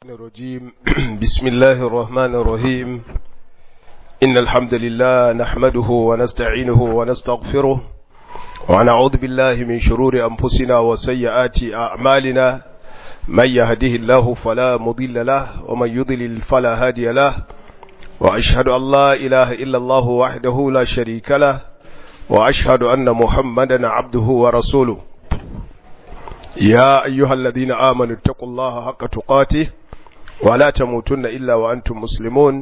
الشيطان الرجيم بسم الله الرحمن الرحيم إن الحمد لله نحمده ونستعينه ونستغفره ونعوذ بالله من شرور أنفسنا وسيئات أعمالنا من يهده الله فلا مضل له ومن يضلل فلا هادي له وأشهد أن لا إله إلا الله وحده لا شريك له وأشهد أن محمدا عبده ورسوله يا أيها الذين آمنوا اتقوا الله حق تقاته ولا تموتن إلا وأنتم مسلمون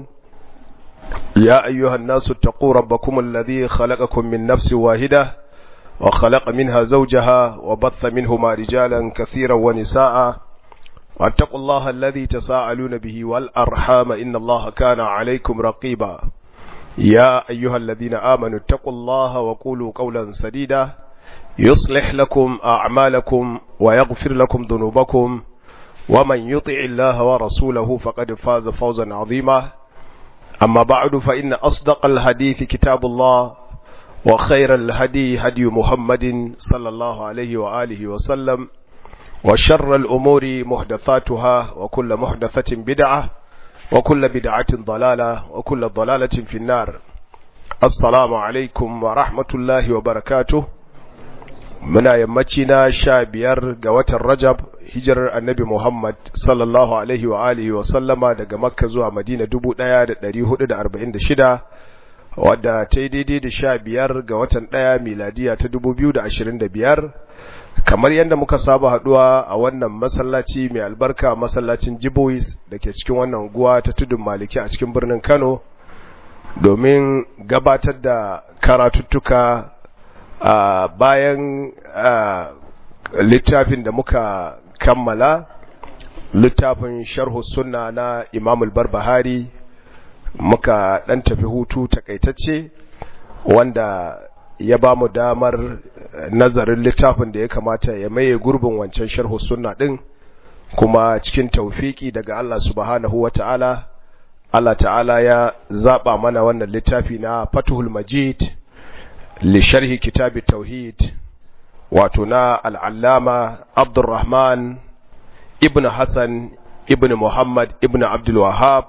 يا أيها الناس اتقوا ربكم الذي خلقكم من نفس واحدة وخلق منها زوجها وبث منهما رجالا كثيرا ونساء واتقوا الله الذي تساءلون به والأرحام إن الله كان عليكم رقيبا يا أيها الذين آمنوا اتقوا الله وقولوا قولا سديدا يصلح لكم أعمالكم ويغفر لكم ذنوبكم ومن يطع الله ورسوله فقد فاز فوزا عظيما أما بعد فإن أصدق الحديث كتاب الله وخير الهدي هدي محمد صلى الله عليه وآله وسلم وشر الأمور محدثاتها وكل محدثة بدعة وكل بدعة ضلالة وكل ضلالة في النار السلام عليكم ورحمة الله وبركاته muna yammaci na sha biyar ga watan rajab hijirar annabi muhammad sallallahu alaihi wa alihi wa sallama daga makka zuwa madina dubu ɗaya da ɗari hudu da arba'in da shida wadda ta yi daidai da sha biyar ga watan ɗaya miladiya ta dubu biyu da ashirin da biyar kamar yadda muka saba haɗuwa a wannan masallaci mai albarka masallacin jibois da ke cikin wannan guwa ta tudun maliki a cikin birnin kano domin gabatar da karatuttuka Uh, bayan uh, littafin da muka kammala littafin sharhu sunna na imam barbahari muka dan tafi hutu takaitacce wanda ya ba mu damar nazarin littafin da ya kamata ya maye gurbin wancan sharhu sunna din kuma cikin taufiki daga Allah subhanahu wa ta'ala Allah ta'ala ya zaba mana wannan littafi na fatuhul majid لشرح كتاب التوحيد واتنا العلامة عبد الرحمن ابن حسن ابن محمد ابن عبد الوهاب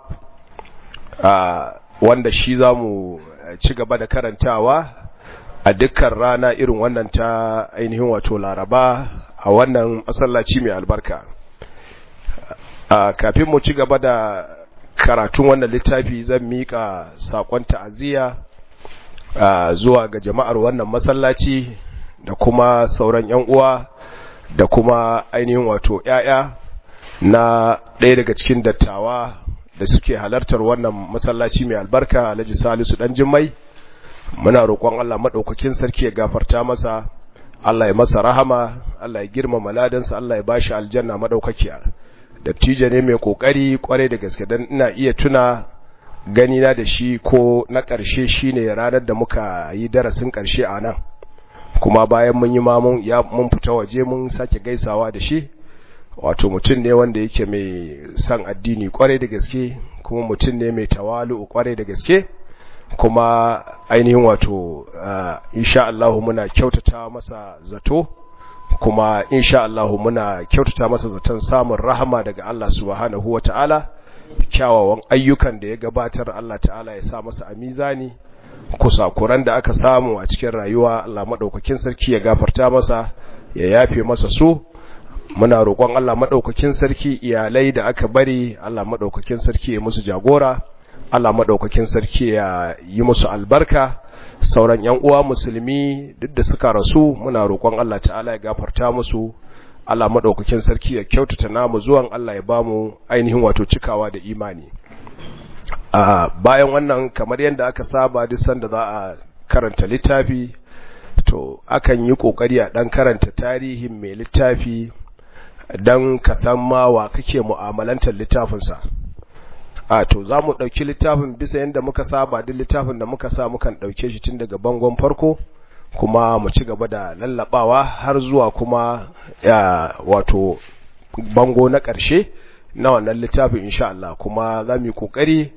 wanda shi za mu ci gaba da karantawa a dukkan rana irin wannan ta ainihin wato laraba a wannan masallaci mai albarka kafin mu ci gaba da karatun wannan littafi zan miƙa saƙon ta'aziyya Uh, zuwa ga jama'ar wannan masallaci da kuma sauran ‘yan uwa da kuma ainihin wato ‘ya'ya na ɗaya daga cikin dattawa da suke halartar wannan masallaci mai albarka alhaji salisu ɗan jimmai muna roƙon Allah maɗaukakin sarki ya gafarta masa Allah ya masa rahama Allah ya girmama ladansa Allah ya bashi aljanna maɗaukakiya dattijo ne mai ƙoƙari ƙwarai da gaske don ina iya tuna ganina da shi ko na ƙarshe shine ranar da muka yi darasin ƙarshe a nan kuma bayan mun yi mamun ya mun fita waje mun sake gaisawa da shi wato mutum ne wanda yake mai son addini kwarai da gaske kuma mutum ne mai tawalu kwarai da gaske kuma ainihin wato insha Allah muna kyautata masa zato kuma insha Allah muna kyautata masa zaton samun rahama daga Allah subhanahu wataala kyawawan ayyukan da ya gabatar Allah ta'ala ya sa masa a mizani kusakuran da aka samu a cikin rayuwa Allah maɗaukakin sarki ya gafarta masa ya yafe masa su muna roƙon Allah maɗaukakin sarki iyalai da aka bari Allah maɗaukakin sarki ya musu jagora Allah maɗaukakin sarki ya yi musu albarka sauran ƴan uwa musulmi duk da suka rasu muna roƙon Allah ta'ala ya gafarta musu Allah maɗaukakin sarki ya kyautata namu zuwan Allah ya bamu ainihin wato cikawa da imani a bayan wannan kamar yadda aka saba duk sanda za a karanta littafi to akan yi kokari a dan karanta tarihin mai littafi dan ka san ma wa kake mu'amalantar littafinsa a to za mu ɗauki littafin bisa yadda muka saba duk littafin da muka sa mukan ɗauke shi tun daga bangon farko kuma mu ci gaba da lallabawa har zuwa kuma ya wato bango na ƙarshe na wannan littafin insha Allah kuma za mu yi ƙoƙari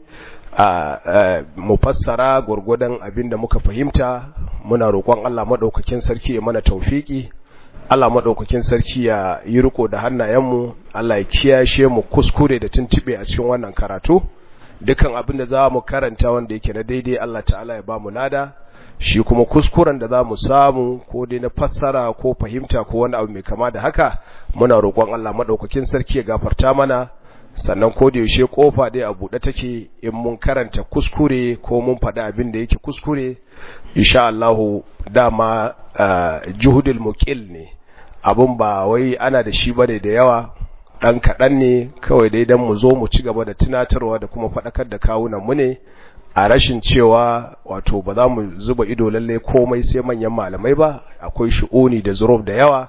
a mu fassara gwargwadon abin da muka fahimta muna roƙon Allah maɗaukakin sarki ya mana taufiki Allah maɗaukakin sarki ya yi riko da hannayenmu Allah ya kiyashe mu kuskure da tuntube a cikin wannan karatu dukan abin da za mu karanta wanda yake na daidai Allah ta'ala ya ba mu lada shi kuma kuskuren da za mu samu ko dai na fassara ko fahimta ko wani abu mai kama da haka muna roƙon Allah maɗaukakin sarki ya gafarta mana sannan ko da yaushe kofa dai a buɗe take in mun karanta kuskure ko mun faɗi abin da yake kuskure insha Allah dama juhudul muqil ne abun ba wai ana da shi bane da yawa dan kaɗan ne kawai dai dan mu zo mu ci gaba da tunatarwa da kuma faɗakar da kawunan mu ne a rashin cewa wato ba za mu zuba ido lalle komai sai manyan malamai ba akwai shu'uni da zuruf da yawa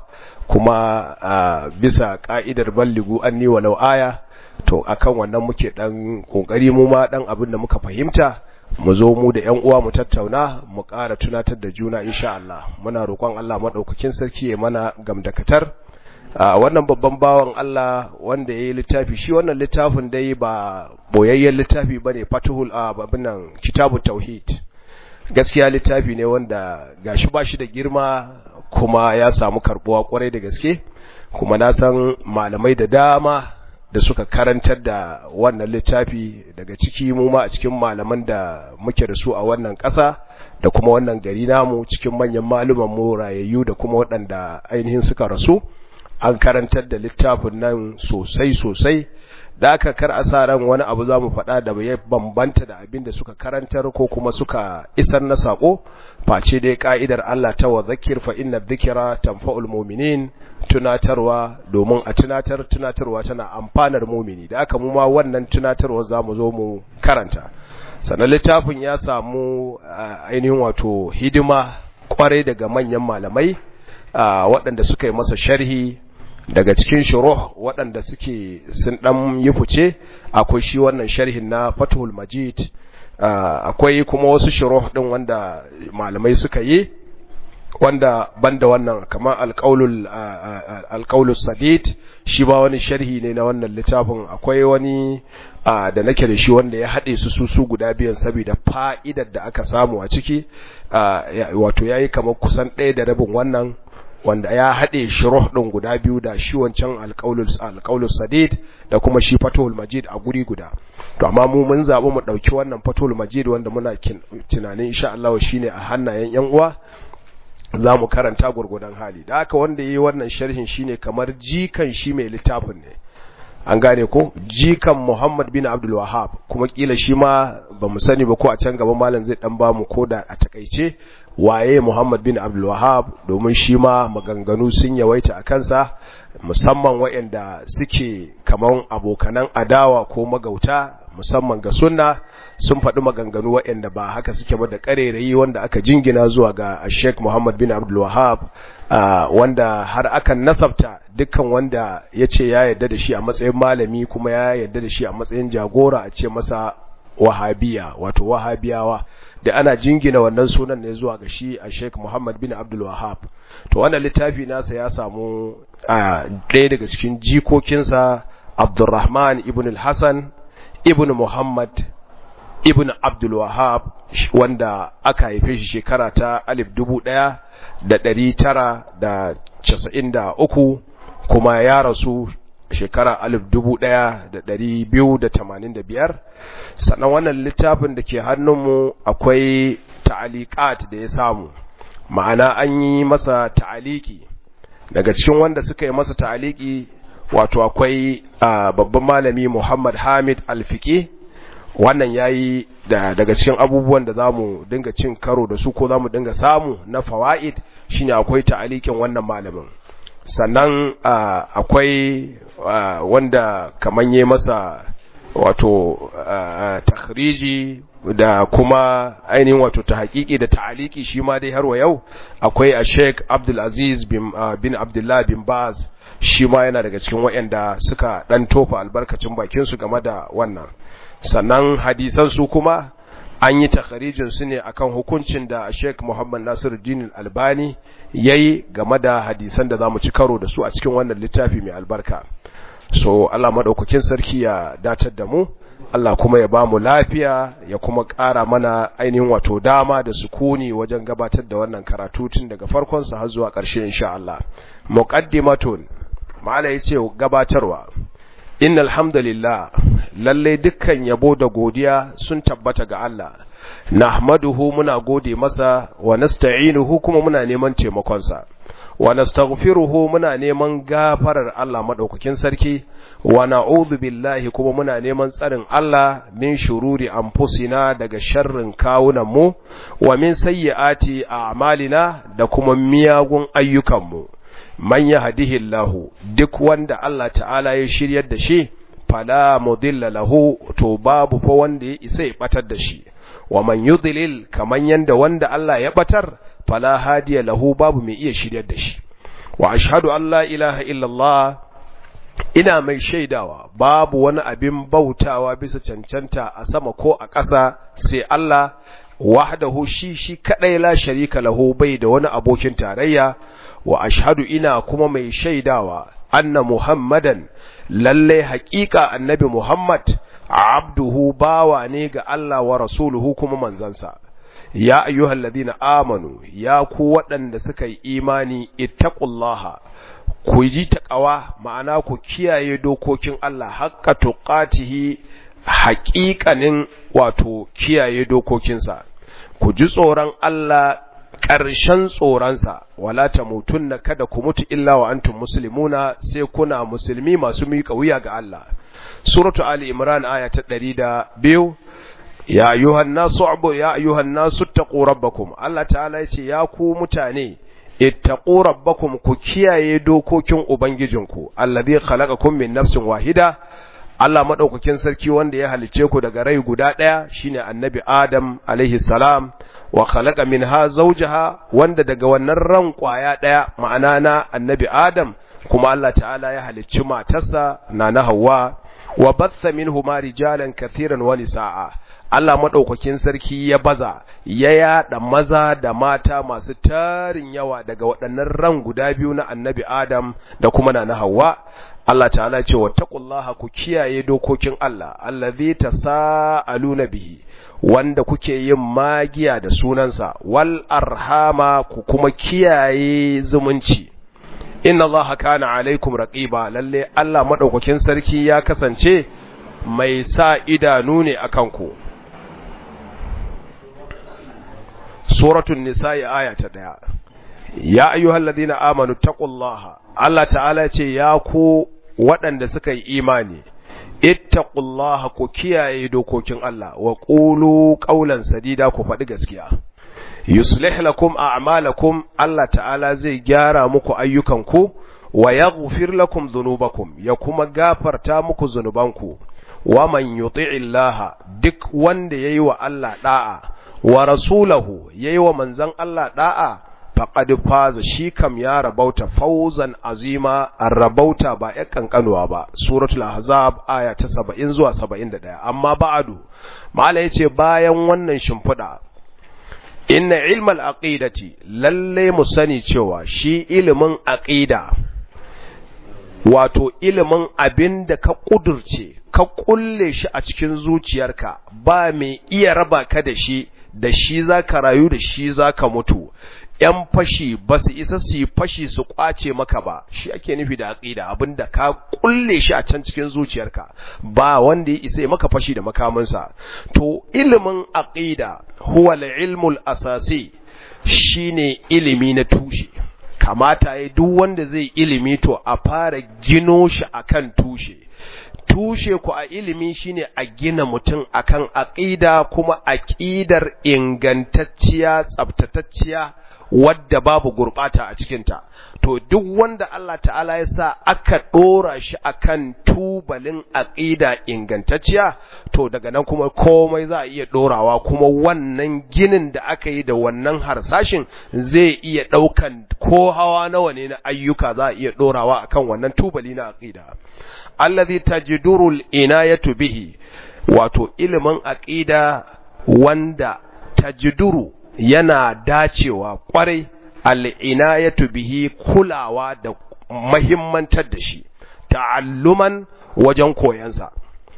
kuma bisa ka'idar balligu anni walau aya to akan wannan muke dan kokari mu ma dan abin da muka fahimta mu zo mu da ƴan uwa mu tattauna mu ƙara tunatar da juna insha Allah muna roƙon Allah madaukakin sarki ya mana gamdakatar wannan babban bawan Allah wanda yayi littafi shi wannan littafin dai ba boyayyen littafi bane fatuhul ababinan kitabut tauhid gaskiya littafi ne wanda gashi bashi da girma kuma ya samu karbuwa kwarai da gaske kuma na san malamai da dama da suka karantar da wannan littafi daga ciki mu ma a cikin malaman da muke da su a wannan ƙasa da kuma wannan gari namu cikin manyan maluman mu rayayyu da kuma waɗanda ainihin suka rasu an karantar da littafin nan sosai sosai da aka kar a sa ran wani abu za mu faɗa da ya bambanta da abin da suka karantar ko kuma suka isar na saƙo face dai ka'idar Allah ta wa zakir fa inna dhikra tanfa'ul mu'minin tunatarwa domin a tunatar tunatarwa tana amfanar mumini da aka mu ma wannan tunatarwa za mu zo mu karanta sannan littafin ya samu ainihin wato hidima kwarai daga manyan malamai waɗanda suka yi masa sharhi daga cikin shuruh waɗanda suke sun ɗan yi fice akwai shi wannan sharhin na fathul majid akwai kuma wasu shuruh ɗin wanda malamai suka yi wanda banda wannan kamar alƙaulul alƙaulus sadid shi ba wani sharhi ne na wannan littafin akwai wani da nake da shi wanda ya haɗe su su su guda biyan saboda fa'idar da aka samu a ciki wato yayi kamar kusan ɗaya da rabin wannan wanda ya haɗe shuruh ɗin guda biyu da shi wancan alƙaulus sadid da kuma shi fatul majid a guri guda to amma mu mun zaɓi mu ɗauki wannan fatul majid wanda muna tunanin insha Allah shine a hannayen yan uwa za mu karanta gurgudan hali da haka wanda yi wannan sharhin shine kamar jikan shi mai littafin ne an gane ko jikan Muhammad bin Abdul Wahhab kuma kila shi ma ba mu sani ba ko a can gaba malam zai dan ba mu koda a takaice waye Muhammad bin Abdul Wahhab domin shi ma maganganu sun yawaita a kansa musamman waɗanda suke kaman abokanan adawa ko magauta musamman ga sunna sun faɗi maganganu waɗanda ba haka suke ba da ƙarerayi wanda aka jingina zuwa ga Sheikh Muhammad bin Abdul Wahhab wanda har akan nasabta dukkan wanda ya ce ya yarda da shi a matsayin malami kuma ya yarda da shi a matsayin jagora a ce masa wahabiya wato wahabiyawa da ana jingina wannan sunan ne zuwa ga shi a Sheikh Muhammad bin Abdul Wahhab to wannan littafi nasa ya samu ɗaya daga cikin jikokinsa Abdurrahman ibn al-Hasan ibn Muhammad ibn Abdul Wahhab wanda aka haife shi shekara ta alif dubu ɗaya da ɗari tara da casa'in da uku kuma ya rasu shekara alif dubu ɗaya da ɗari biyu da tamanin da biyar sannan wannan littafin da ke hannunmu akwai ta'aliƙat da ya samu ma'ana an yi masa ta'aliki daga cikin wanda suka yi masa ta'aliki wato akwai babban malami Muhammad Hamid Alfiqi wannan yayi da daga cikin abubuwan da zamu dinga cin karo da su ko zamu dinga samu na fawaid shine akwai ta'alikin wannan malamin sannan akwai wanda kaman yi masa wato takhriji da kuma ainihin wato ta hakiki da ta'aliki shi ma dai har wa yau akwai a Sheikh Abdul Aziz bin, bin Abdullah bin Baz shi ma yana daga cikin waɗanda suka dan tofa albarkacin bakin su game da wannan sannan hadisan su kuma an yi takharijin su ne akan hukuncin da Sheikh Muhammad Nasiruddin Albani yayi game da hadisan da zamu ci karo da su a cikin wannan littafi mai albarka so Allah madaukakin sarki ya datar da mu Allah kuma ya ba mu lafiya ya kuma ƙara mana ainihin wato dama da sukuni wajen gabatar da wannan karatu tun daga farkonsa har zuwa ƙarshe insha Allah muqaddimatun mala yace gabatarwa innal hamdalillah lalle dukkan yabo da godiya sun tabbata ga Allah nahmaduhu muna gode masa wa nasta'inuhu kuma muna neman taimakonsa wa nastaghfiruhu muna neman gafarar Allah madaukakin sarki wa na'udhu billahi kuma muna neman tsarin Allah min shururi anfusina daga sharrin kawunan mu wa min sayyiati a'malina da kuma miyagun ayyukan mu man yahdihillahu duk wanda Allah ta'ala ya shiryar da shi fala mudilla lahu to babu fa wanda ya isa ya batar da shi wa man yudlil kaman yanda wanda Allah ya batar fala hadiya lahu babu mai iya shiryar da shi wa ashhadu an la ilaha illallah ina mai shaidawa babu wani abin bautawa bisa cancanta a sama ko a ƙasa sai Allah wahdahu shi shi kadai la sharika lahu bai da wani abokin tarayya wa ashhadu ina kuma mai shaidawa anna muhammadan lalle haƙiƙa annabi muhammad abduhu bawa ne ga Allah wa rasuluhu kuma manzansa ya ayyuhal ladina amanu ya ku waɗanda suka yi imani ittaqullaha ku ji taqawa ma'ana ku kiyaye dokokin Allah haqqa tuqatihi haƙiƙanin wato kiyaye dokokinsa ku ji tsoron Allah ƙarshen tsoronsa wala tamutunna kada ku mutu illa wa antum muslimuna sai kuna musulmi masu miƙa wuya ga Allah suratu ali imran aya ta 102 ya ayyuhan nasu abu ya ayyuhan nasu taqu rabbakum Allah ta'ala yace ya ku mutane ittaqu rabbakum ku kiyaye dokokin ubangijinku allazi khalaqakum min nafsin wahida Allah madaukakin sarki wanda ya halice ku daga rai guda daya shine annabi Adam alaihi salam wa khalaqa minha zawjaha wanda daga wannan ran kwaya daya ma'ana na annabi Adam kuma Allah ta'ala ya halicci matarsa na na Hawwa wa batha minhuma rijalan kathiran wa nisaa Allah madaukakin sarki ya baza ya yada maza da mata masu tarin yawa daga waɗannan ran guda biyu na annabi Adam da kuma na na Hawwa Allah ta'ala ce wattaqullaha ku kiyaye dokokin Allah allazi tasaaluna bihi wanda kuke yin magiya da sunansa wal arhama ku kuma kiyaye zumunci inna Allah kana alaikum raqiba lalle Allah madaukakin sarki ya kasance mai sa idanu ne akan ku suratul nisa'i aya ta daya ya ayyuhalladhina amanu taqullaha Allah ta'ala ce ya ku waɗanda suka yi imani ittaqullaha ku kiyaye dokokin Allah wa qulu qawlan sadida ku faɗi gaskiya yuslih lakum a'malakum Allah ta'ala zai gyara muku ayyukanku wa yaghfir lakum dhunubakum ya kuma gafarta muku zunubanku wa man yuti'illaha duk wanda yayi wa Allah da'a wa rasulahu yayi wa manzon Allah da'a faqad faza shi kam ya rabauta fawzan azima rabauta ba ya kankanuwa ba suratul ahzab aya ta 70 zuwa 71 amma ba'adu mala yace bayan wannan shimfida inna ilmal aqidati lalle mu sani cewa shi ilimin aqida wato ilimin abin da ka kudurce ka kulle shi a cikin zuciyarka ba mai iya raba ka da shi da shi za ka rayu da shi za ka mutu ‘yan fashi ba su isa su yi fashi su kwace maka ba shi ake nufi da aƙida abinda ka kulle shi a can cikin zuciyarka ba wanda ya isa maka fashi da makamansa to ilimin aƙida huwa ilmul asasi shine ilimi na tushe kamata ya duk wanda zai ilimi to a fara gino shi akan tushe tushe ku a ilimi shine a gina mutum akan aqida kuma aqidar ingantacciya tsabtatacciya wadda babu gurbata a cikinta to duk wanda Allah ta'ala ya sa aka dora shi akan tubalin aqida ingantacciya to daga nan kuma komai za a iya dorawa kuma wannan ginin da aka yi da wannan harsashin zai iya daukan ko hawa nawa ne na ayyuka za a iya dorawa akan wannan tubali na aqida allazi tajduru al-inayatu bihi wato ilimin aqida wanda tajduru yana dacewa kwarai al'inayatu bihi kulawa da mahimmantar da shi ta'alluman wajen koyansa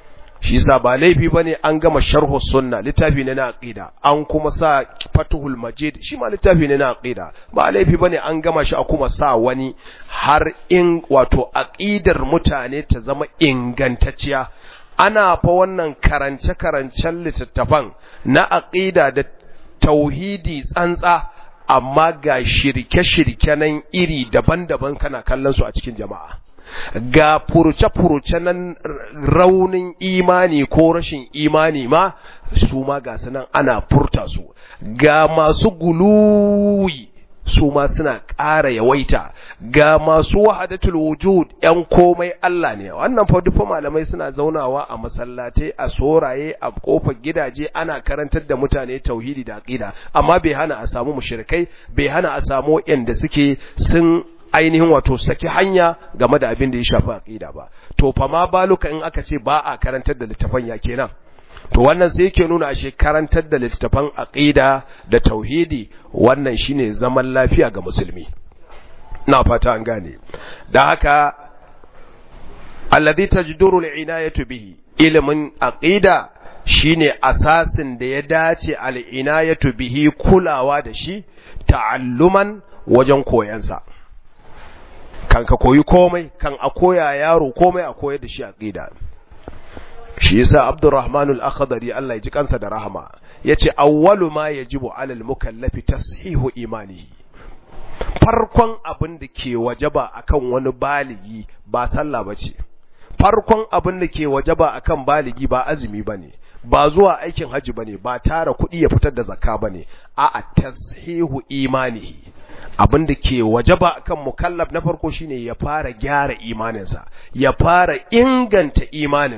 shi yasa ba laifi bane an gama sharhu sunna littafi ne na aqida an kuma sa fatuhul majid shi ma littafi ne na aqida ba laifi bane an gama shi a kuma sa wani har in wato aqidar mutane ta zama ingantacciya ana fa wannan karance karancen littattafan na aqida da tauhidi tsantsa amma ga shirke-shirke nan iri daban-daban kana kallon su a cikin jama'a ga furuce-furuce nan raunin imani ko rashin imani ma su ma ga nan ana furta su ga masu guluwi su ma suna ƙara yawaita ga masu wahadatul wujud ‘yan komai Allah ne wannan fa dufa malamai suna zaunawa a masallatai a soraye a kofar gidaje ana karantar da mutane tauhidi da aqida amma bai hana a samu mushrikai bai hana a samu yanda suke sun ainihin wato saki hanya game da abin da ya shafi aqida ba to fa ma baluka in aka ce ba a karantar da littafan ya kenan to wannan sai yake nuna ashe karantar da littafan aqida da tauhidi wannan shine zaman lafiya ga musulmi na fata an gane da haka alladhi tajduru al-inayatu bihi ilmin aqida shine asasin da ya dace al-inayatu bihi kulawa da shi ta'alluman wajen koyansa kan ka koyi komai kan a koya yaro komai a koyar da shi aqida shi yasa Abdurrahman al-Akhdari Allah ya ji kansa da rahama yace awwalu ma yajibu 'alal mukallafi tashihu imanihi farkon abin da ke wajaba akan wani baligi ba sallah bace farkon abin da ke wajaba akan baligi ba azumi bane ba zuwa aikin haji bane ba tara kuɗi ya fitar da zakka bane a'a tashihu imanihi abin da ke wajaba akan mukallaf na farko shine ya fara gyara imaninsa ya fara inganta imanin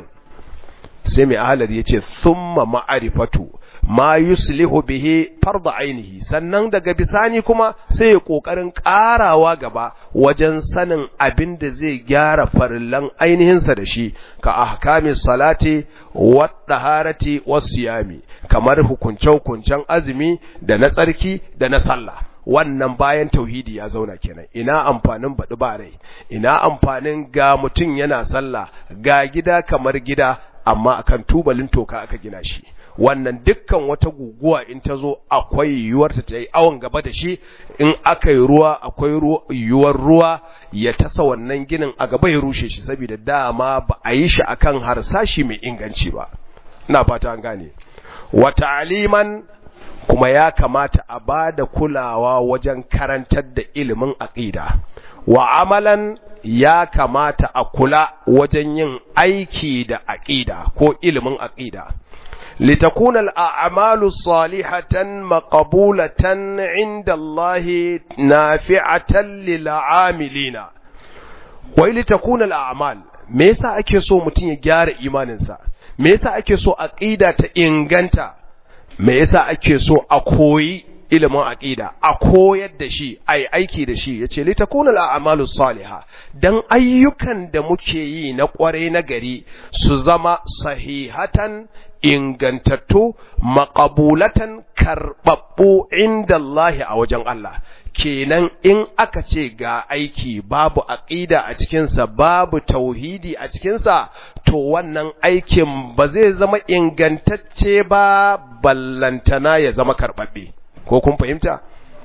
sai mai ahalar ya ce thumma ma'arifatu ma yuslihu bihi farda ainihi sannan daga bisani kuma sai ya kokarin karawa gaba wajen sanin abin da zai gyara farillan ainihinsa da shi ka ahkami salati wa taharati was siyami kamar hukunce hukuncen azumi da na tsarki da na sallah wannan bayan tauhidi ya zauna kenan ina amfanin baɗi ba rai ina amfanin ga mutum yana sallah ga gida kamar gida amma akan tubalin toka aka gina shi wannan dukkan wata guguwa in ta zo akwai yiwuwar ta yi awon gaba da shi in aka yi ruwa akwai yiwuwar ruwa ya tasa wannan ginin a gaba ya rushe shi saboda dama ba a yi shi akan harsashi mai inganci ba ina fata an gane wa ta'liman kuma ya kamata a ba da kulawa wajen karantar da ilimin aqida wa amalan ya kamata a kula wajen yin aiki da aqida ko ilimin aqida litakuna al'amalu salihatan maqbulatan inda Allah nafi'atan lil amilina wai litakuna al'amal me yasa ake so mutum ya gyara imaninsa me yasa ake so aqida ta inganta me yasa ake so a koyi ilimin aqida a koyar da shi ai aiki da shi yace li takuna al-a'malu salihah dan ayyukan da muke yi na kware na gari su zama sahihatan ingantattu maqabulatan karbabbu inda Allah a wajen Allah kenan in aka ce ga aiki babu aqida a cikinsa babu tauhidi a cikinsa to wannan aikin ba zai zama ingantacce ba ballantana ya zama karbabbe ko kun fahimta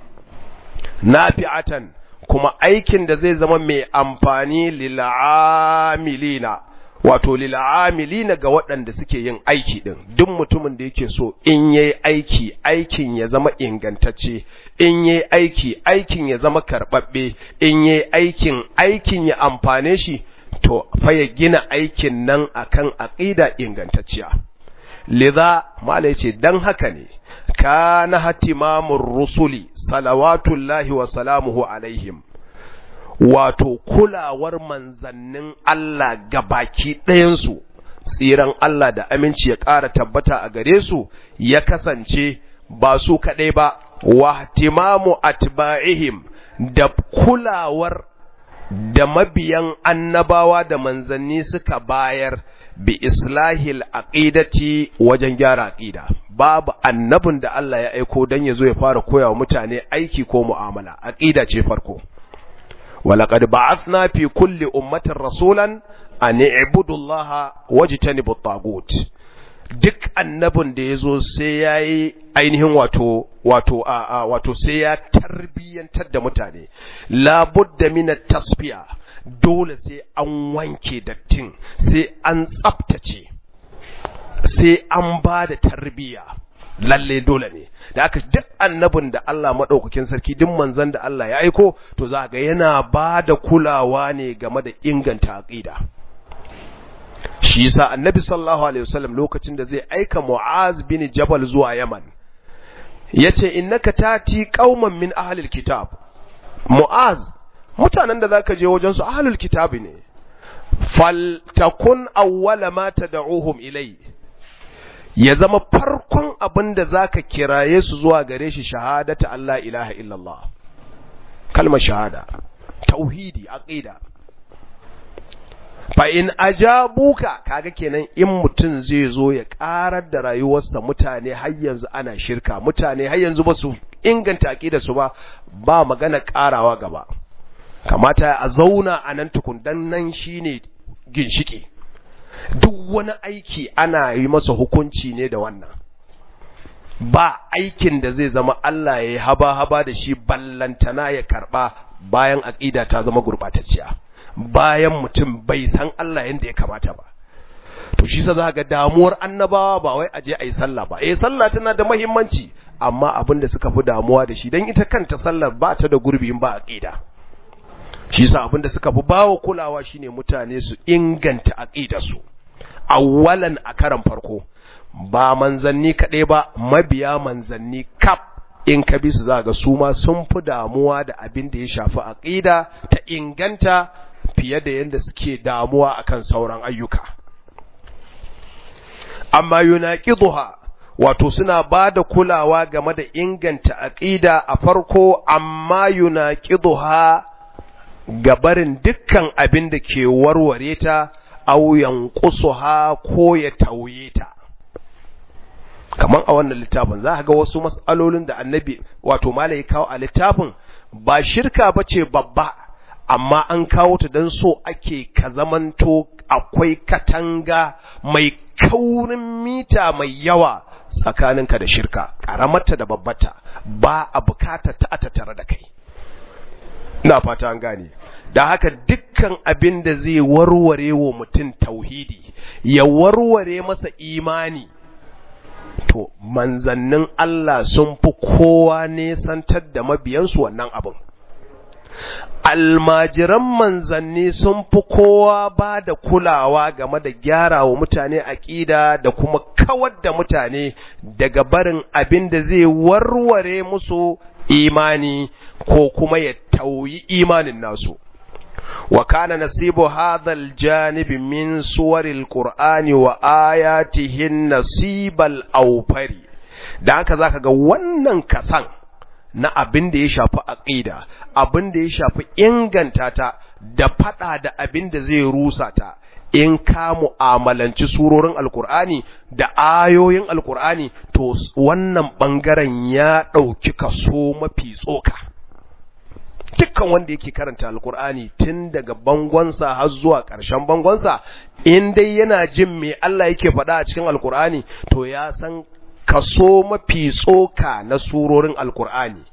nafi'atan kuma aikin da zai zama mai amfani lil'amilina wato lil'amilina ga waɗanda suke yin aiki din duk mutumin da yake so in yayi aiki aikin ya zama ingantacce in yayi aiki aikin ya zama karbabbe in yayi aikin aikin ya amfane shi to fa ya gina aikin nan akan aqida ingantacciya lidha mala yace dan haka ne kana hatimamur rusuli salawatullahi wa salamuhu alaihim wato kulawar manzannin Allah gabaki ɗayansu tsiran Allah da aminci ya ƙara tabbata a gare su ya kasance ba su kaɗai ba wa timamu atba'ihim da kulawar da mabiyan annabawa da manzanni suka bayar bi islahil aqidati wajen gyara aqida babu annabin da Allah ya aiko dan yazo ya fara koya wa mutane aiki ko mu'amala aqida ce farko walaqad ba'athna fi kulli ummatin rasulan an ibudullaha wajtanibu tagut duk annabin da yazo sai yayi ainihin wato wato a, a wato sai ya tarbiyantar da mutane la budda min tasfiya dole sai an wanke dattin sai an tsaftace sai an ba da tarbiya lalle dole ne da aka duk annabin da Allah maɗaukakin sarki duk manzon da Allah ya aiko to za ga yana ba da kulawa ne game da inganta aqida shi yasa annabi sallallahu alaihi wasallam lokacin da zai aika Mu'az bin Jabal zuwa Yaman yace innaka tati qauman min ahlil kitab Mu'az mutanen da zaka je wajen su ahlul kitab ne fal takun awwala ma tad'uhum ilayhi ya zama farkon abin da za ka kiraye su zuwa gare shi shahadata Allah ilaha illallah kalmar shahada tauhidi aqida fa in ajabuka kaga kenan in mutum zai zo ya karar da rayuwarsa mutane har yanzu ana shirka mutane har yanzu ba su inganta aqida su ba ba magana karawa gaba kamata a zauna a nan tukun dan nan shine ginshiki duk wani aiki ana yi masa hukunci ne da wannan ba aikin da zai zama Allah ya yi haba-haba da shi ballantana ya karba bayan aƙida ta zama gurɓatacciya bayan mutum bai san Allah yadda ya kamata ba to shi sa za ga damuwar annabawa ba wai aje a yi sallah ba eh sallah tana da muhimmanci amma abin da suka fi damuwa da shi don ita kanta sallar ba ta da gurbi in ba aƙida shi sa abin da suka fi bawa kulawa shine mutane su inganta aƙidarsu awwalan a karan farko ba manzanni kaɗai ba mabiya manzanni kaf in ka bi su za ga su ma sun fi damuwa da abin da ya shafi aƙida ta inganta fiye da yadda suke damuwa akan sauran ayyuka amma yunaqiduha wato suna ba da kulawa game da inganta aƙida a farko amma yunaqiduha gabarin dukkan abin da ke warware ta aw yanqusuha ko ya tauye ta kaman a wannan littafin za ka ga wasu mas'alolin da annabi wato malai kawo a littafin ba shirka bace babba amma an kawo ta dan so ake ka zamanto akwai katanga mai kaurin mita mai yawa tsakaninka da shirka karamarta da babbata ba a bukata ta tattare da kai ina fata an gane da haka dukkan abin da zai warware wa mutum tauhidi ya warware masa imani to manzannin Allah sun fi kowa nesantar da mabiyansu wannan abin almajiran manzanni sun fi kowa ba da kulawa game da gyara wa mutane aƙida da kuma kawar da mutane daga barin abin da zai warware musu imani ko kuma ya tauyi imanin nasu wa kana nasibu hadha aljanib min suwaril qur'ani wa ayatihin nasibal awfari dan haka zaka ga wannan kasan na abin da ya shafi aqida abin da ya shafi inganta ta da fada da abin da zai rusa ta in ka mu'amalanci surorin alkur'ani da ayoyin alkur'ani to wannan bangaren ya ɗauki kaso mafi tsoka dukkan wanda yake karanta alkur'ani tun daga bangonsa har zuwa ƙarshen bangonsa in dai yana jin me Allah yake faɗa a cikin alkur'ani to ya san kaso mafi tsoka na surorin alkur'ani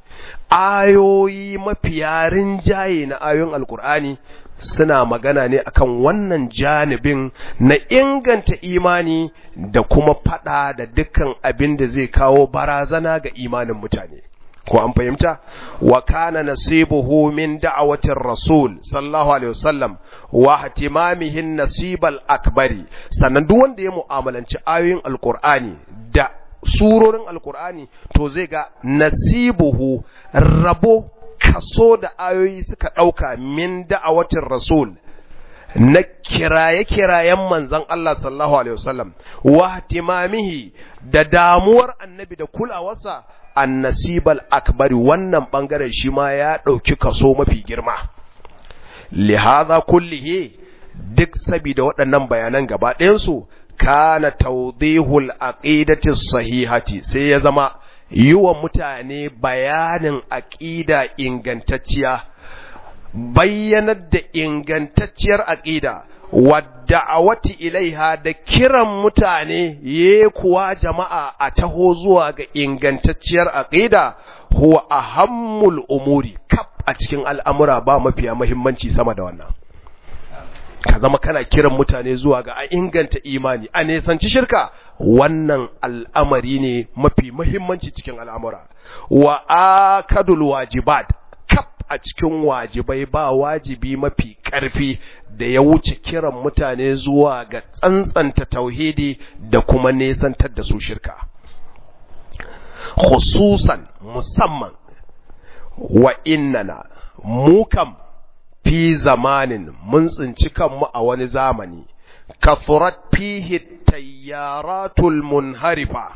ayoyi mafiya rinjaye na ayoyin alkur'ani suna magana ne akan wannan janibin na inganta imani da kuma fada da dukkan abin da zai kawo barazana ga imanin mutane ko an fahimta wa kana nasibuhu min da'awatir rasul sallallahu alaihi wasallam wa ihtimamihin nasibal akbari sannan duk wanda ya mu'amalanci ayoyin alqur'ani da surorin alqur'ani to zai ga nasibuhu rabo kaso da ayoyi suka ɗauka min da'awatin rasul na kiraye-kirayen manzan Allah sallallahu Alaihi wasallam wa timamihi da damuwar annabi da kulawarsa an nasibal akbari wannan ɓangaren shi ma ya ɗauki kaso mafi girma lihaza kullihe duk sabida waɗannan bayanan gaba ɗayansu kana tawdihul aqidati sahihati sai ya zama yi wa mutane bayanin aƙida ingantacciya bayyanar da ingantacciyar aƙida wadda'awati ilaiha da kiran mutane ye kuwa jama'a a taho zuwa ga ingantacciyar aqida huwa ahammul umuri kaf a cikin al'amura ba mafiya muhimmanci sama da wannan ka zama kana kiran mutane zuwa ga a inganta imani a nesanci shirka wannan al'amari ne mafi muhimmanci cikin al'amura wa akadul wajibat kaf a cikin wajibai ba wajibi mafi ƙarfi da ya wuce kiran mutane zuwa ga tsantsanta tauhidi da kuma nesantar da su shirka khususan musamman wa innana mu kam fi zamanin mun tsinci kanmu a wani zamani kathurat fihi tayyaratul munharifa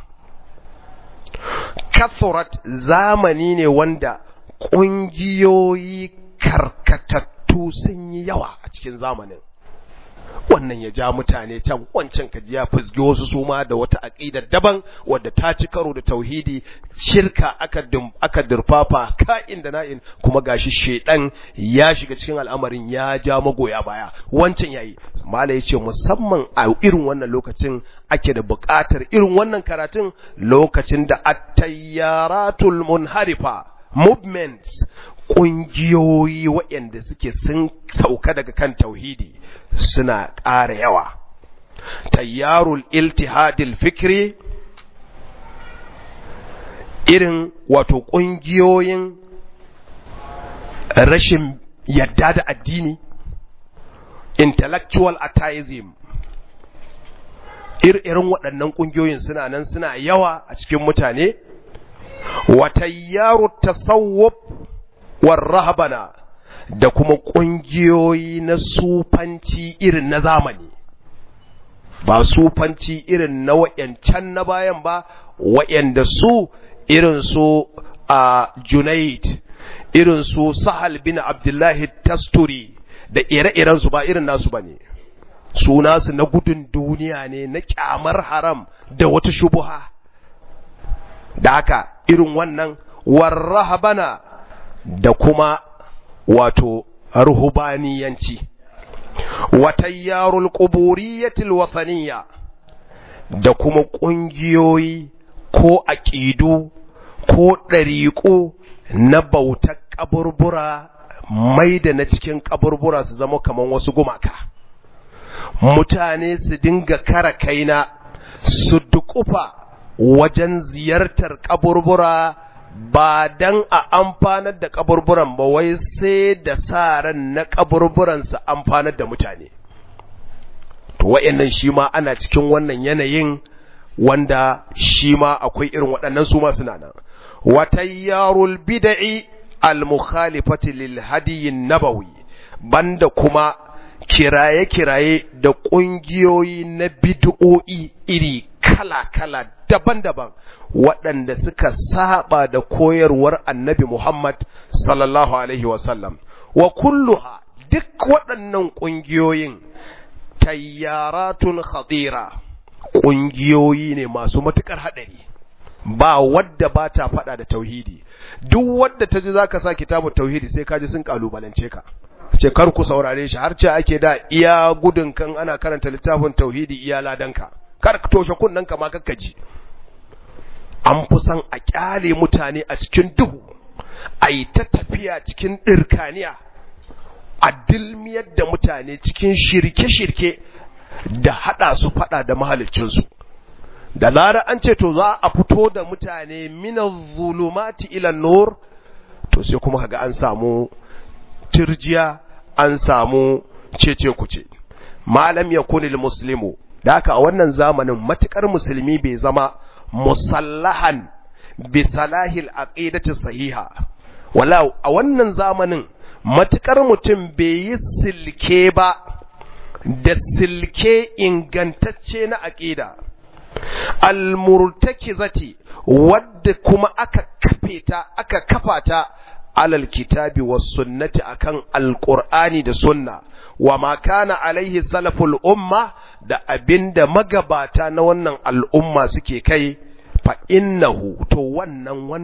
kathurat zamani ne wanda ƙungiyoyi karkatattu sun yi yawa a cikin zamanin wannan ya ja mutane can wancan kaji ya fusgi wasu su ma da wata aqida daban wadda ta ci karo da tauhidi shirka aka aka durfafa ka'in da na'in kuma gashi shedan ya shiga cikin al'amarin ya ja magoya baya wancan yayi mala yace musamman a irin wannan lokacin ake da buƙatar irin wannan karatun lokacin da at-tayyaratul munharifa movements ƙungiyoyi waɗanda suke sun sauka daga kan tauhidi suna ƙara yawa tayyarul iltihadil fikri irin wato ƙungiyoyin rashin yadda da addini intellectual atheism irin waɗannan ƙungiyoyin suna nan suna yawa a cikin mutane watayyaru tasawwuf warrahabana da kuma ƙungiyoyi na sufanci irin na zamani ba sufanci irin na wa'yancan na bayan ba wa'yanda su irin su a junaid irin su sahal bin abdullahi tasturi da ire-iren su ba irin nasu ba ne su nasu na gudun duniya ne na kyamar haram da wata shubuha da haka irin wannan warrahabana da kuma wato ruhubaniyanci watayyarul quburiyatil wathaniya da kuma ƙungiyoyi ko aƙidu ko ɗariƙo na bautar ƙaburbura mai da na cikin ƙaburbura su zama kamar wasu gumaka mutane su dinga kara kaina su dukufa wajen ziyartar ƙaburbura ba dan a amfanar da kaburburan ba wai sai da sa ran na kaburburan su amfanar da mutane to wayannan shi ma ana cikin wannan yanayin wanda shi ma akwai irin waɗannan su ma suna nan watayyarul bid'i al-mukhalifati lil hadiy nabawi banda kuma kiraye-kiraye da ƙungiyoyi na bid'o'i iri kala-kala daban-daban waɗanda suka saba da koyarwar annabi Muhammad sallallahu Alaihi wasallam wa kulluha duk waɗannan ƙungiyoyin tayyaratun khadira ƙungiyoyi ne masu matuƙar haɗari ba wadda ba ta faɗa da tauhidi duk wadda ta ji za ka sa kitabun tauhidi sai ka ji sun ƙalubalance ka ce kar ku saurare shi har ce ake da iya gudun kan ana karanta littafin tauhidi iya ladanka kar ka toshe kunnen ka ma kakka ji an fi san a kyale mutane a cikin duhu a yi ta tafiya cikin ɗirkaniya a dilmiyar da mutane cikin shirke-shirke da haɗa su faɗa da mahalicinsu da lara an ce to za a fito da mutane minan zulumati ilan nur to sai kuma kaga an samu turjiya an samu cece kuce malam ya kunil muslimu da haka a wannan zamanin matukar musulmi bai zama musallahan bi salahil aqidati sahiha wala a wannan zamanin matukar mutum bai yi silke ba da silke ingantacce na aqida almurtakizati wadda kuma aka kafe ta aka kafa ta alal kitabi was sunnati akan alqur'ani da sunna wa ma kana alaihi salaful umma da abinda magabata na wannan al'umma suke kai fa innahu to wannan wanda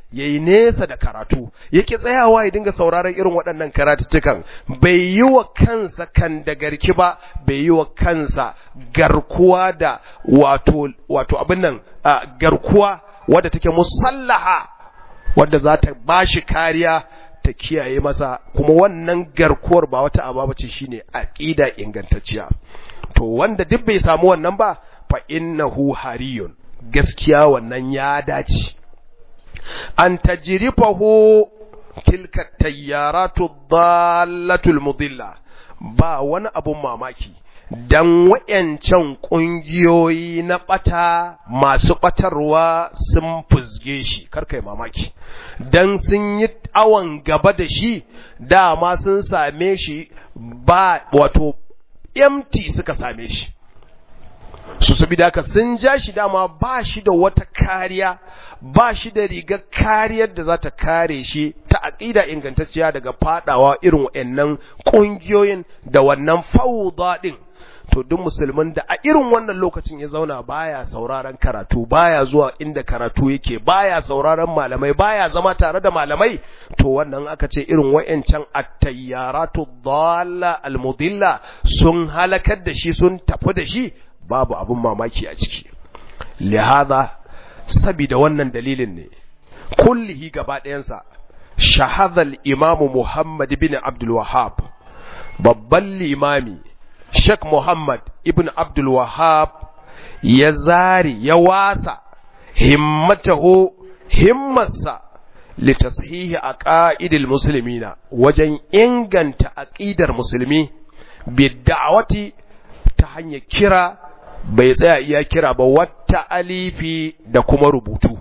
yayi nesa da karatu yake tsayawa ya dinga sauraron irin waɗannan karatuttukan bai yi wa kansa kan da garki ba bai yi wa kansa garkuwa da wato wato abin nan garkuwa wadda take musallaha wadda za ta bashi kariya ta kiyaye masa kuma wannan garkuwar ba wata aba bace shine aqida ingantacciya to wanda duk bai samu wannan ba fa innahu hariyun gaskiya wannan ya dace an tajrifahu tilka tayyaratu dallatul mudilla ba wani abun mamaki dan wayancan kungiyoyi na bata masu batarwa sun fuzge shi karkai mamaki dan sun yi awan gaba da shi dama sun same shi ba wato empty suka same shi su saboda haka sun ja shi dama ba shi da wata kariya ba shi da rigar kariyar da za ta kare shi ta aƙida ingantacciya daga fadawa irin waɗannan ƙungiyoyin da wannan fauda ɗin to duk musulmin da a irin wannan lokacin ya zauna baya sauraron karatu baya zuwa inda karatu yake baya sauraron malamai baya zama tare da malamai to wannan aka ce irin wayancan at-tayyaratu dhalla al-mudilla sun halakar da shi sun tafi da shi babu abun mamaki a ciki lihaza sabida wannan dalilin ne kullihi gaba ɗayansa shahadal imamu muhammad bin abdul wahhab babban limami Sheikh Muhammad ibn Abdul Wahab ya zari ya wasa himmatahu himmarsa litashihi aqaidil muslimina wajen inganta aqidar musulmi bid'awati ta hanyar kira bai tsaya iya kira ba wata alifi da kuma rubutu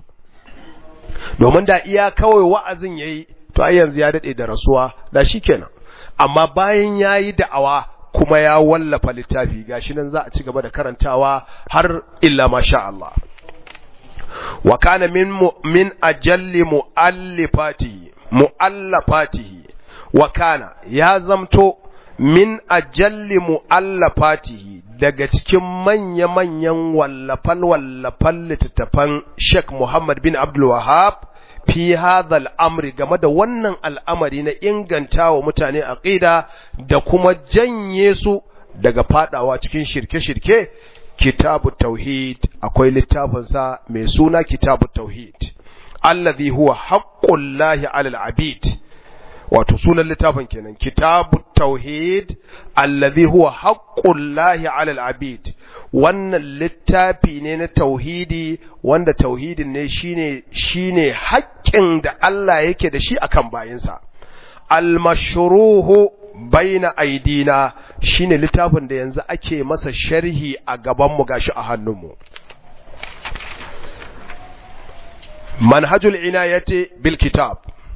domin da iya kawai wa'azin yayi to ai yanzu ya dade da rasuwa da shikenan amma bayan yayi da'awa kuma ya wallafa littafi gashi nan za a ci gaba da karantawa har illa masha Allah wa kana min min ajalli muallifatihi muallafatihi wa kana ya zamto min ajalli muallafatihi daga cikin manya-manyan wallafan wallafan littattafan Sheikh Muhammad bin Abdul Wahhab fi hadha al'amri game da wannan al'amari na inganta wa mutane aqida da kuma janye su daga fadawa cikin shirke-shirke kitabu tauhid akwai littafinsa mai suna kitabu tauhid allazi huwa haqqullahi 'alal 'abid wato sunan littafin kenan kitabu tauhid allazi huwa haqqullahi 'alal 'abid wannan littafi ne na tauhidi wanda tauhidin ne shine shine haƙƙin da Allah yake da shi akan bayinsa al-mashruhu baina aidina shine littafin da yanzu ake masa sharhi a gaban mu gashi a hannunmu manhajul inayati bil kitab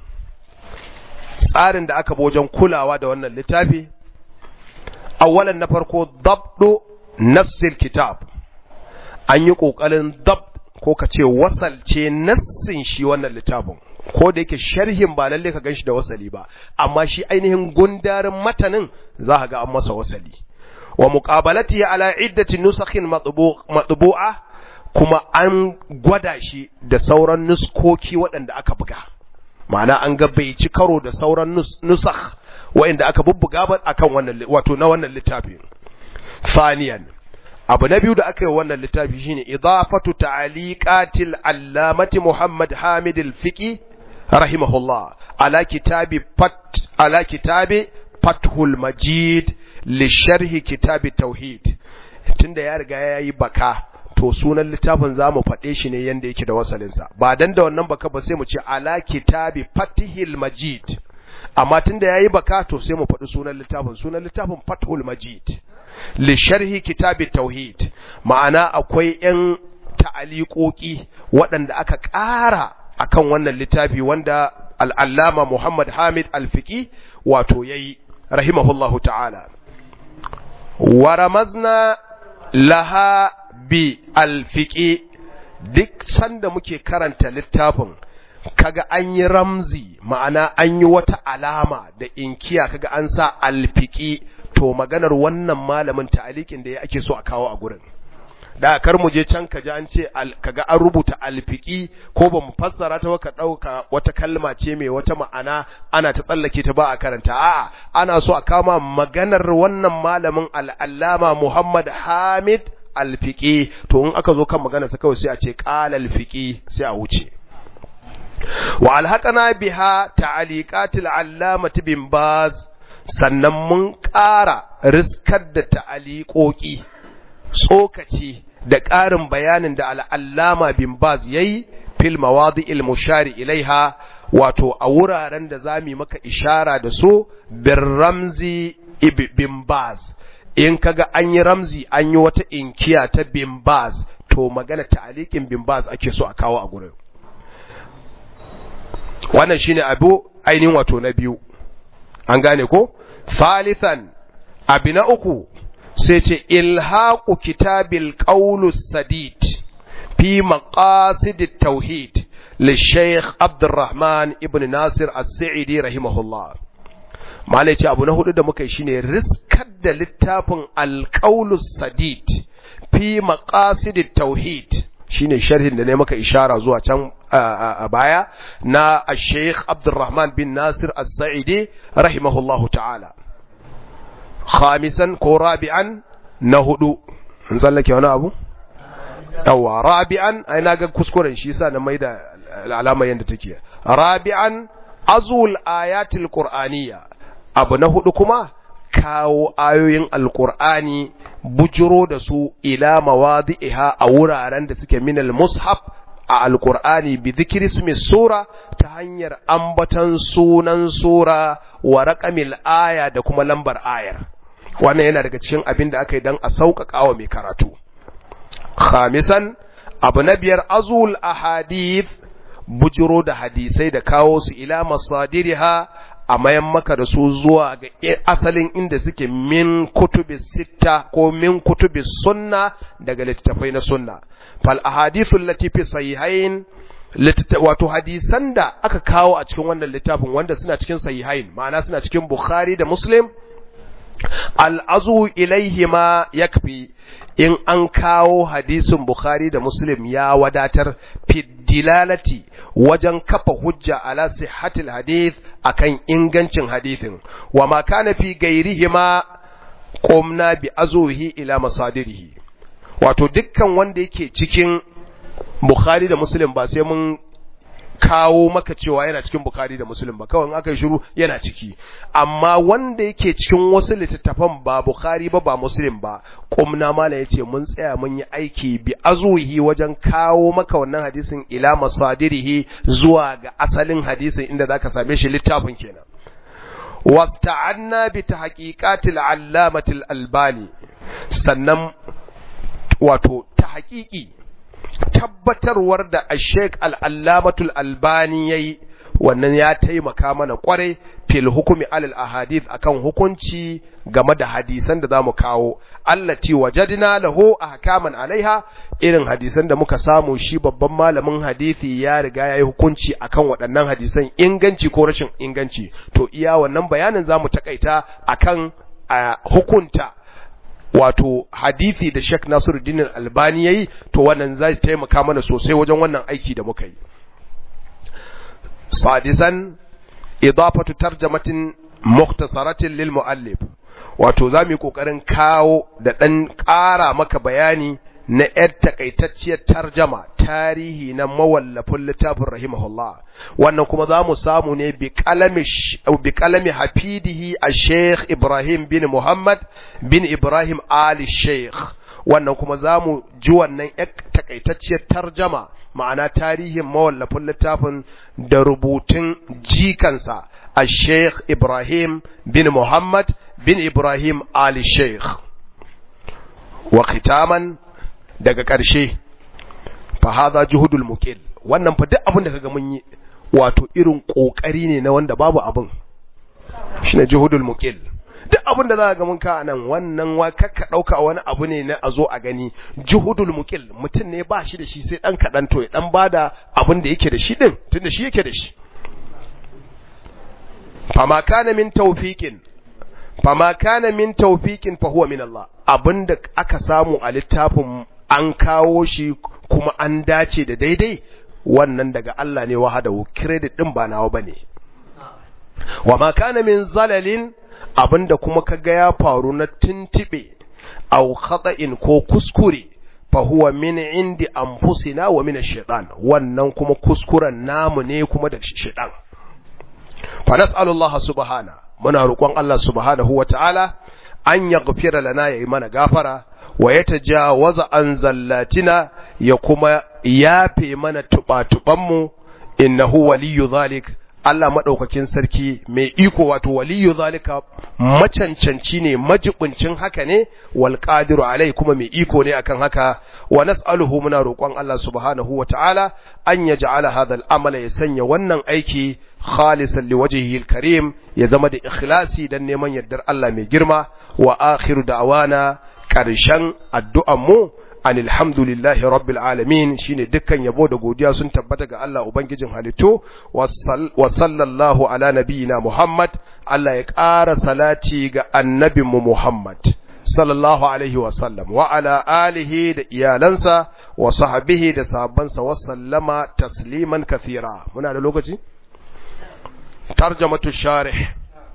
tsarin da aka wajen kulawa da wannan littafi awwalan na farko dabdu nassil kitab an yi ƙoƙarin dab ko ka ce wasalce nassin shi wannan littafin ko da yake sharhin ba lalle ka ganshi da wasali ba amma shi ainihin gundarin matanin za ka ga an masa wasali wa muqabalati ala iddati nusakhin matbu'a kuma an gwada shi da sauran nuskoki waɗanda aka buga ma'ana an ga bai ci karo da sauran nusakh waɗanda aka bubbuga ba akan wannan wato na wannan littafin thaniyan abu na biyu da aka yi wannan littafi shine idafatu ta'liqatil allamati Muhammad Hamid al-Fiqi rahimahullah ala kitabi fat ala kitabi Fathul Majid li sharhi kitabi tauhid tunda ya riga yayi baka to sunan littafin zamu faɗe shi ne yanda yake da wasalin sa ba dan da wannan baka ba sai mu ce ala kitabi Fathil Majid amma tunda yayi baka to sai mu faɗi sunan littafin sunan littafin Fathul Majid li sharhi kitabi tauhid ma'ana akwai yan ta'aliƙoƙi waɗanda aka ƙara akan wannan littafi wanda al'allama Muhammad Hamid Alfiki wato yayi rahimahullahu ta'ala wa ramazna laha bi alfiki duk sanda muke karanta littafin kaga an yi ramzi ma'ana an yi wata alama da inkiya kaga an sa alfiki to maganar wannan malamin ta'alikin da ya ake so a kawo a gurin da kar mu je can kaji an ce kaga an rubuta alfiki ko ba mu fassara ta ka dauka wata kalma ce mai wata ma'ana ana ta tsallake ta ba a karanta a'a ana so a kama maganar wannan malamin al'allama Muhammad Hamid alfiki to in aka zo kan magana sa kawai sai a ce qala alfiki sai a wuce wa alhaqana biha ta'aliqatil allamati bin baz sannan mun ƙara riskar da ta'aliƙoƙi tsokaci da ƙarin bayanin da al'allama bin baz ya yi fil mawadi'il mushari ilaiha wato a wuraren da za mu maka ishara da su bin ramzi bin baz in kaga an yi ramzi an yi wata inkiya ta bin baz to magana ta'aliƙin bin baz ake so a kawo a gurin wannan shine abu ainihin wato na biyu an gane ko thalithan abi na uku sai ce ilhaqu kitabil qaulus sadid fi maqasid tauhid للشيخ عبد الرحمن ابن ناصر السعيدي رحمه الله malai ce abu na hudu da muka yi shine riskar da littafin alqaulus sadid fi maqasid tauhid shine sharhin da ne maka ishara zuwa can a baya na Sheikh Abdulrahman bin Nasir As-Sa'idi rahimahullahu ta'ala khamisan ko rabi'an na hudu in tsallake wani abu yawa rabi'an ai na ga kuskuren shi yasa na maida alama yanda take rabi'an azul ayatil qur'aniyya abu na hudu kuma kawo ayoyin alqur'ani bujiro da su ila mawadi'iha a wuraren da suke minal mushaf a alqur'ani bi dhikri ismi sura ta hanyar ambatan sunan sura wa raqamil aya da kuma lambar ayar wannan yana daga cikin abin da aka yi dan a sauƙaƙa wa mai karatu khamisan abu na biyar azul ahadith bujiro da hadisai da kawo su ila masadiriha a mayan maka da su zuwa ga asalin inda suke min kutubi sita ko min kutubi sunna daga littattafai na sunna fal ahadithu allati fi sahihain wato hadisan da aka kawo a cikin wannan littafin wanda suna cikin sahihain ma'ana suna cikin bukhari da muslim al'azu ilaihima yakfi in an kawo hadisin Bukhari da Muslim ya wadatar fiddilalati wajen kafa hujja ala sihhatil hadith akan ingancin hadithin wa ma kana fi gairihima qumna bi azuhi ila masadirihi wato dukkan wanda yake cikin Bukhari da Muslim ba sai mun kawo maka cewa yana cikin Bukhari da Muslim ba kawai aka yi shiru yana ciki amma wanda yake cikin wasu littattafan ba Bukhari ba ba Muslim ba kumna mala yace mun tsaya mun yi aiki bi azuhi wajen kawo maka wannan hadisin ila masadirihi zuwa ga asalin hadisin inda zaka same shi littafin kenan wasta'anna bi tahqiqatil allamatil albani sannan wato tahqiqi tabbatarwar da Sheikh Al-Allamatul Albani yayi wannan ya taimaka mana kwarai fil hukumi alal ahadith akan hukunci game da hadisan da zamu kawo allati wajadna lahu ahkaman alaiha irin hadisan da muka samu shi babban malamin hadisi ya riga yayi hukunci akan waɗannan hadisan inganci ko rashin inganci to iya wannan bayanin zamu takaita akan hukunta wato hadisi da Sheikh Nasiruddin Albani yayi to wannan zai taimaka mana sosai wajen wannan aiki da muka yi sadisan idafatu tarjamatin mukhtasaratin lil muallif wato zamu yi kokarin kawo da dan ƙara maka bayani na ‘yar takaitacciyar tarjama tarihi na mawallafin littafin rahimahullah wannan kuma za mu samu ne bi kalami hafidihi a sheikh ibrahim bin muhammad bin ibrahim ali sheikh wannan kuma za mu ji wannan ‘yar takaitacciyar tarjama ma'ana tarihin mawallafin littafin da rubutun jikansa a sheikh ibrahim bin muhammad bin ibrahim ali sheikh wa khitaman daga ƙarshe fa hadha juhudul muqil wannan fa duk abin da kaga mun yi wato irin kokari ne na wanda babu abin shine juhudul muqil duk abin da za ga mun ka nan wannan wa kakka dauka wani abu ne na azo a gani juhudul muqil mutum ne ba shi da shi sai dan kadan to ya dan bada abin da yake da shi din tunda shi yake da shi fama kana min tawfiqin fama kana min tawfiqin fa huwa min Allah abinda aka samu a littafin an kawo shi kuma an dace da daidai wannan daga Allah ne wahadahu credit din ba nawa bane wa ma kana min zalalin abinda kuma kaga ya faru na tintibe aw khata'in ko kuskure fa huwa min indi anfusina wa min ash-shaytan wannan kuma kuskuren namu ne kuma da shaytan fa nas'alullaha subhana muna roƙon Allah subhanahu wa ta'ala an yaghfira lana yayi mana gafara wa yatajawaza an zallatina ya kuma yafe mana tuba-tubanmu innahu waliyyu zalik Allah maɗaukakin sarki mai iko wato waliyu zalika macancanci ne majibincin haka ne wal qadiru alai kuma mai iko ne akan haka wa nas'aluhu muna roƙon Allah subhanahu wa ta'ala an yaj'ala hadha al-amala ya sanya wannan aiki khalisan liwajhihi al-karim ya zama da ikhlasi dan neman yardar Allah mai girma wa akhiru da'wana ƙarshen addu'an mu an alhamdulillahi rabbil alamin shine dukkan yabo da godiya sun tabbata ga Allah ubangijin halittu wa sallallahu ala nabiyina Muhammad Allah ya ƙara salati ga annabinmu Muhammad sallallahu alaihi wa sallam wa ala alihi da iyalansa wa sahbihi da sahabbansa wa sallama tasliman kathira muna da lokaci tarjamatu sharih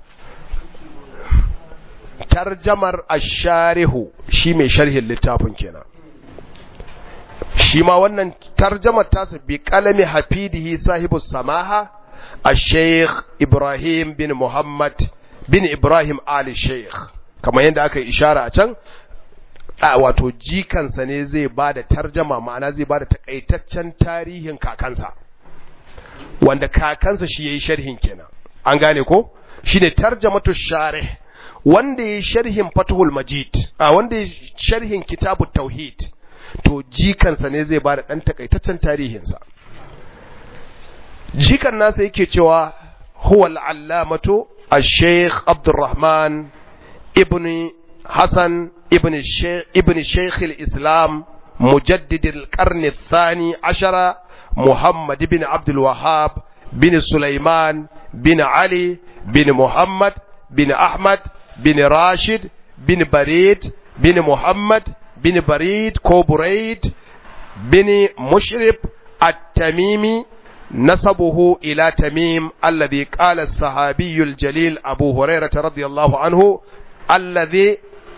tarjamar ash-sharihu shi mai sharhin littafin kenan shi ma wannan tarjamar tasa bi kalami hafidihi sahibu samaha a sheikh ibrahim bin muhammad bin ibrahim ali sheikh kamar yadda aka yi ishara a can a wato jikansa ne zai ba da tarjama ma'ana zai ba da takaitaccen tarihin kakansa wanda kakansa shi ya yi sharhin kenan an gane ko shi ne tarjamatu sharih wanda ya yi sharhin fatuhul majid a wanda ya yi sharhin kitabu tauhid to jikansa ne zai ba da ɗan takaitaccen tarihinsa jikan nasa yake cewa huwa al'allamatu al-sheikh abdurrahman ibn hassan ibn sheikh al-islam mujaddid al-qarni الثاني عشر محمد بن عبد الوهاب بن سليمان بن علي بن محمد بن أحمد بن راشد بن بريد بن محمد بن بريد كو بريد بن مشرب التميمي نسبه إلى تميم الذي قال الصحابي الجليل أبو هريرة رضي الله عنه الذي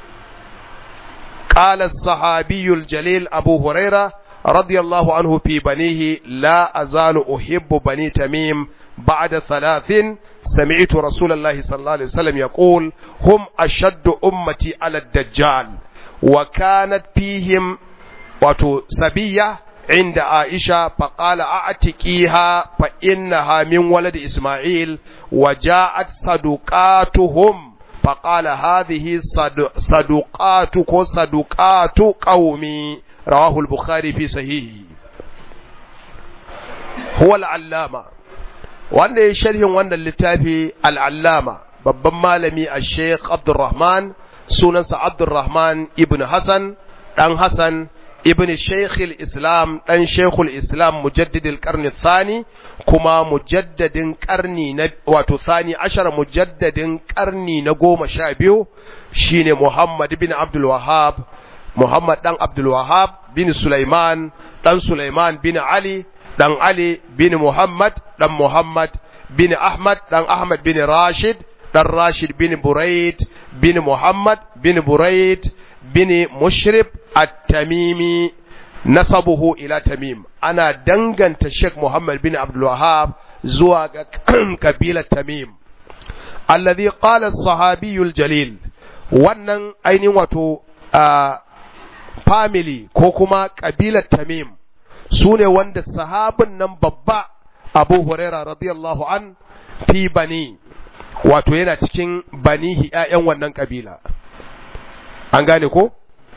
قال الصحابي الجليل أبو هريرة رضي الله عنه في بنيه لا أزال أحب بني تميم بعد ثلاث سمعت رسول الله صلى الله عليه وسلم يقول هم أشد أمتي على الدجال وكانت فيهم واتو سبية عند عائشة فقال أعتقيها فإنها من ولد إسماعيل وجاءت صدقاتهم فقال هذه صدقاتك صدقات قومي رواه البخاري في صحيحه هو العلامة wanda ya sharhin wannan littafi al'allama babban malami a sheikh abdurrahman sunansa abdurrahman ibn hassan ɗan hassan ibn sheikhul islam ɗan sheikhul islam mujaddidil ƙarni thani kuma mujaddadin ƙarni na wato thani ashar mujaddadin ƙarni na goma sha biyu shine muhammad bin abdul wahab muhammad ɗan abdul wahab bin sulaiman ɗan sulaiman bin ali dan Ali bin Muhammad dan Muhammad bin Ahmad dan Ahmad bin Rashid dan Rashid bin Buraid bin Muhammad bin Buraid bin Mushrib at-Tamimi nasabuhu ila Tamim ana danganta Sheikh Muhammad bin Abdul Wahhab zuwa ga kabilar Tamim alladhi qala as-sahabi al-jalil wannan ainihin wato family ko kuma kabilar Tamim su ne wanda sahabin nan babba abu huraira radiyallahu an fi bani wato yana cikin banihi ‘ya'yan wannan ƙabila an gane ko?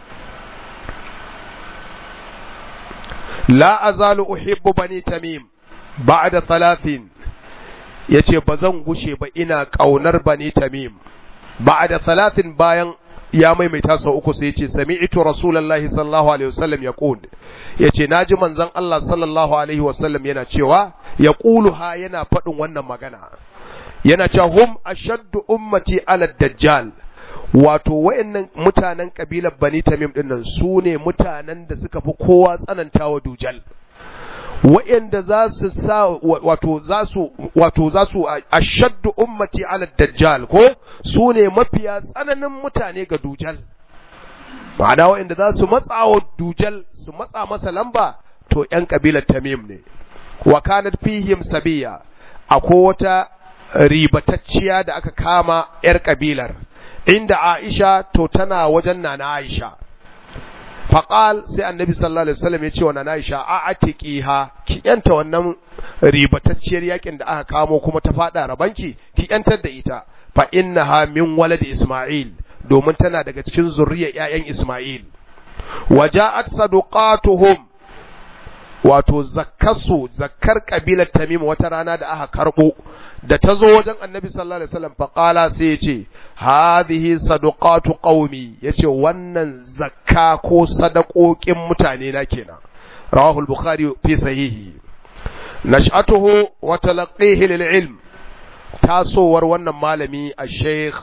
la azalu uhibbu bani tamim ba'da talatin ya ce ba zan gushe ba ina ƙaunar bani tamim ba'da talatin bayan ya maimaita sau uku sai ce sami'tu rasulullahi sallallahu alaihi wasallam yaqul yace naji manzon Allah sallallahu alaihi wasallam yana cewa yaquluha yana faɗin wannan magana yana cewa hum ashaddu ummati ala dajjal wato wayannan mutanen kabilar bani tamim dinnan su ne mutanen da suka fi kowa tsanantawa dujal wa'anda za su sa wato za su wato za su ashaddu ummati ala dajjal ko su ne mafiya tsananin mutane ga dujal ma'ana wa'anda za su matsa wa dujal su matsa masa lamba to ƴan kabilar tamim ne wa kanat fihim sabiya akwai wata ribatacciya da aka kama ƴar kabilar inda Aisha to tana wajen nana Aisha faƙal sai annabi sallallahu alaihi wasallam ya ce wa nana Aisha a atiqiha ki yanta wannan ribatacciyar yakin da aka kamo kuma ta fada rabanki ki yantar da ita fa innaha min walad Isma'il domin tana daga cikin zurriyar ƴaƴan Isma'il waja'at saduqatuhum wato zakkasu zakkar kabilar Tamim wata rana da aka karbo da ta zo wajen Annabi sallallahu alaihi wasallam faqala sai ya ce hadhihi sadaqatu qaumi yace wannan zakka ko sadakokin mutane na kenan rawahu al-bukhari fi sahihi nash'atuhu wa talaqihi lil ilm tasowar wannan malami a sheikh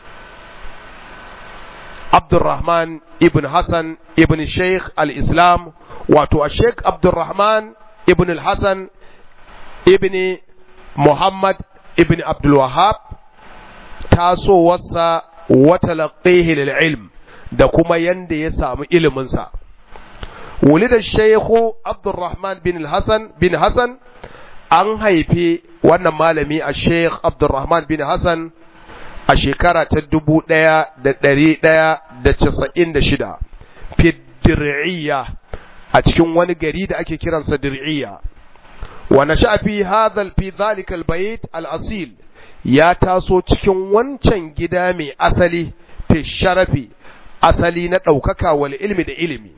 Abdurrahman ibn Hassan ibn Sheikh al-Islam wato a Sheikh Abdurrahman ibn al-Hassan ibn Muhammad ibn Abdul Wahab tasowarsa wata laqihi lil ilm da kuma yanda ya samu iliminsa wulida Sheikh Abdurrahman bin al-Hassan bin Hassan an haifi wannan malami a Sheikh Abdurrahman bin Hassan a shekara ta dubu ɗaya da ɗari ɗaya da casa'in da shida dir'iyya a cikin wani gari da ake kiransa dir'iyya wa nasha fi hadhal fi dhalika albayt al-asil ya taso cikin wancan gida mai asali fi sharafi asali na ɗaukaka wal ilmi da ilimi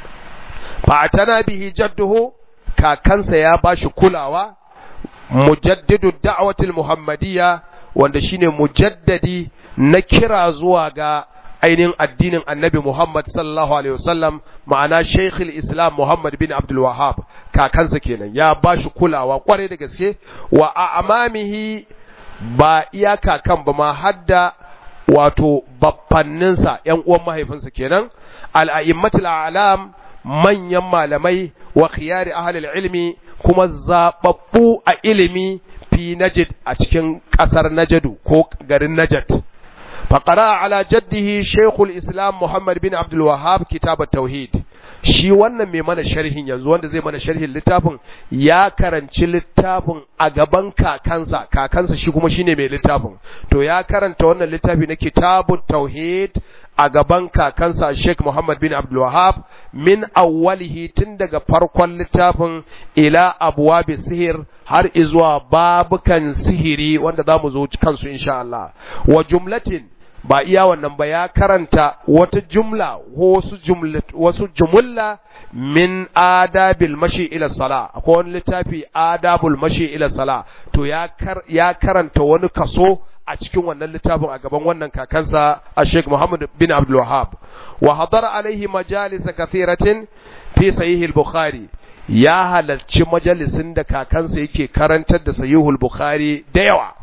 fa atana bihi jadduhu kakansa ya bashi kulawa mujaddidu da'watil muhammadiyya wanda shine mujaddadi na kira zuwa ga ainihin addinin annabi Muhammad sallallahu alaihi wasallam ma'ana Sheikhul Islam Muhammad bin Abdul Wahhab kakansa kenan ya bashi kulawa kwarai da gaske wa amamihi ba iya kakan ba ma hadda wato baffanninsa ƴan uwan mahaifinsa kenan al-a'immatul a'lam manyan malamai wa khiyari ahlul ilmi kuma zababbu a ilimi fi Najd a cikin ƙasar Najadu ko garin Najd. Faƙara ala jaddihi Sheikhul Islam Muhammad bin Abdul Wahhab kitab tauhid shi wannan mai mana sharhin yanzu wanda zai mana sharhin littafin ya karanci littafin a gaban kakansa kakansa shi kuma shine mai littafin to ya karanta wannan littafi na kitabut tauhid a gaban kakansa Sheikh Muhammad bin Abdul Wahhab min awwalihi tun daga farkon littafin ila abwabi sihir har izuwa babukan sihiri wanda zamu zo kansu insha Allah wa jumlatin ba iya wannan ba ya karanta wata jumla wasu jumla wasu jumulla min adabil mashi ila sala akwai wani littafi adabul mashi ila sala to ya kar, ya karanta wani kaso a cikin wannan littafin a gaban wannan kakansa a Sheikh Muhammad bin Abdul Wahhab wa hadara alaihi majalis kathiratin fi sahih al-Bukhari ya halarci majalisin da kakansa yake karantar da sahihul Bukhari da yawa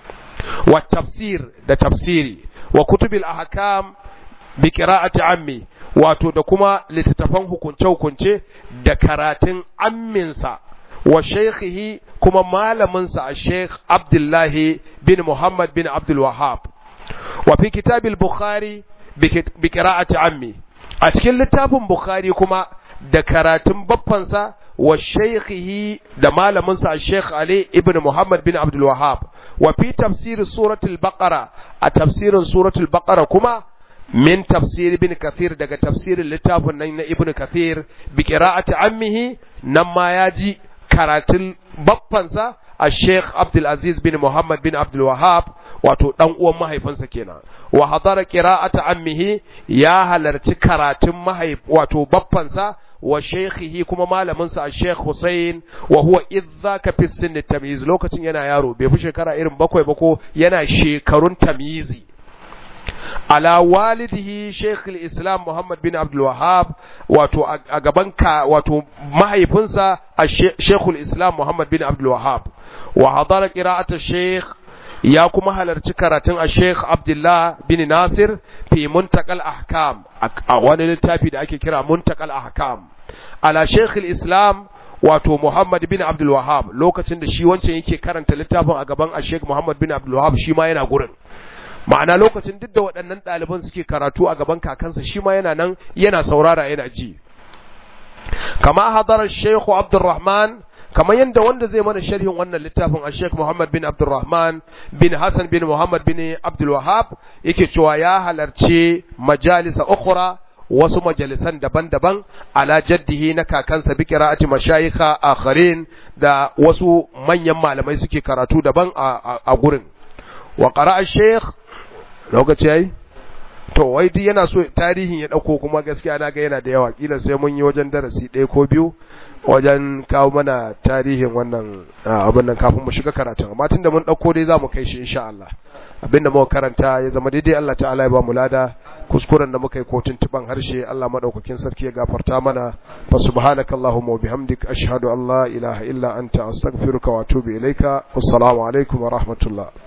wa tafsir da tafsiri wa kutubil ahkam bi qira'ati ammi wato da kuma littattafan hukunce hukunce da karatun amminsa wa shaykhihi kuma malaminsa a Sheikh Abdullahi bin Muhammad bin Abdul Wahhab wa fi kitabil Bukhari bi qira'ati ammi a cikin littafin Bukhari kuma da karatun baffansa wa shaykhihi da malaminsa a Sheikh Ali ibn Muhammad bin Abdul Wahhab wa fi tafsir suratul Baqara a tafsirin suratul Baqara kuma min tafsir ibn Kathir daga tafsirin littafin nan na Ibn Kathir bi qira'ati ammihi nan ma ya ji karatun baffansa a Sheikh Abdul Aziz bin Muhammad bin Abdul Wahhab wato dan uwan mahaifinsa kenan wa hadara qira'ata ammihi ya halarci karatun mahaif wato baffansa wa shaykhihi kuma malaminsa a Sheikh Hussein wa huwa idzaka fi sinni tamyiz lokacin yana yaro bai fi shekara irin bakwai ba ko yana shekarun tamyizi ala walidihi Sheikh islam Muhammad bin Abdul Wahhab wato a gaban ka wato mahaifinsa a Sheikh islam Muhammad bin Abdul Wahhab wa hadara qira'at Sheikh ya kuma halarci karatun a Sheikh Abdullah bin Nasir fi Muntakal Ahkam a wani littafi da ake kira Muntakal Ahkam ala Sheikh Islam wato Muhammad bin Abdul Wahhab lokacin da shi wancan yake karanta littafin a gaban a Sheikh Muhammad bin Abdul Wahhab shi ma yana gurin ma'ana lokacin duk da waɗannan ɗaliban suke karatu a gaban kakansa shi ma yana nan yana saurara yana ji kama hadarar Sheikh Abdulrahman kamar yadda wanda zai mana sharhin wannan littafin a Sheikh Muhammad bin Abdulrahman bin Hassan bin Muhammad bin Abdul Wahhab yake cewa ya halarci majalisa ukhra wasu majalisan daban-daban ala jaddihi na kakansa bi qira'ati mashayikha akharin da wasu manyan malamai suke karatu daban a gurin wa qara'a Sheikh lokaci yayi to wai duk yana so tarihin ya dauko kuma gaskiya na ga yana da yawa kila sai mun yi wajen darasi ɗaya ko biyu wajen kawo mana tarihin wannan abin nan kafin mu shiga karatun amma tunda mun dauko dai zamu kai shi insha Allah abinda muka karanta ya zama daidai Allah ta'ala ya ba mu lada kuskuren da muka yi ko tuntuban harshe Allah madaukakin sarki ya gafarta mana fa subhanakallahumma wa bihamdik ashhadu an la ilaha illa anta astaghfiruka wa atubu ilaika assalamu alaikum wa rahmatullah